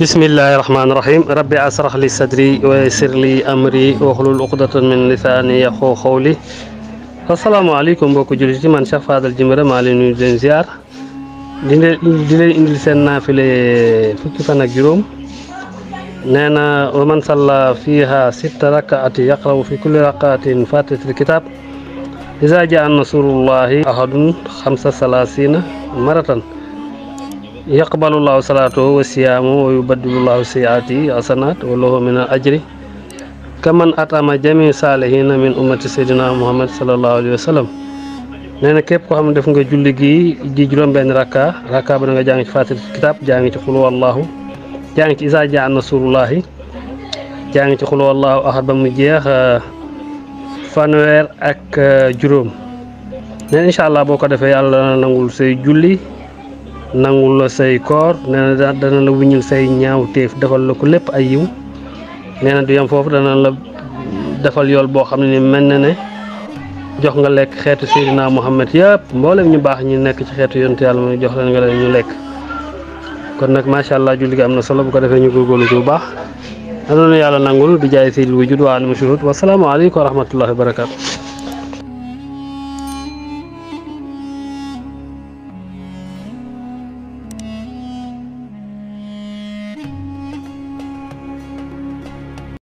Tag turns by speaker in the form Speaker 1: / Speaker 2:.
Speaker 1: bismillahi rahmaani rahim rabbi asrah li sadri wa yassir li amri waxlul uqdatan min lisaani yaxoo xawli asalaamaaleykum mbokku jullit yi man Cheikh Fadal Djimbira maa leen nuyu di leen ziar di leen di leen indil seen naafile fukki fan ak juróom nee na wa man salla fiha sitta rakaati yaqrawu fi kulli rakaatin fatihatil kitab iza jaa nasrullahi ahadun xamsa salaasina maratan yaqbalullahu salaatahu wa siyaamu wa yubaddilullahu sayiaati hasanat wa lahu min al ajri kaman atama jami saalihina min ummati sayyidina muhammad sallallahu alayhi wa sallam nee na képp koo xam ne def nga julli gi di juróom-benn rakka rakka ba da nga jàng ci faatiha kitab jàng ci xulu wallahu jàng ci isa jaa nasrullahi jàng ci xulu wallahu ahad ba mu jeex fanweer ak juróom nee na incha allah boo ko defee yàlla dana nangul say julli nangul la say koor nee na dana la wuññil say ñaaw téef defal la ko lépp ay yiw nee na du yem foofu dana la defal yool boo xam ne ni mel na ne jox nga lekk xeetu Seydina Muhammad yëpp mboolem ñu baax ñi nekk ci xeetu yonte yàlla mooy jox leen nga leen ñu lekk kon nag macha allah julli gi am na solo bu ko defee ñu góorgóorlu ci bu baax na doon yàlla nangul bi jaay seydil wujud wa alim shuhud wasalaamu aleykum wa rahmatullahi wa barakatu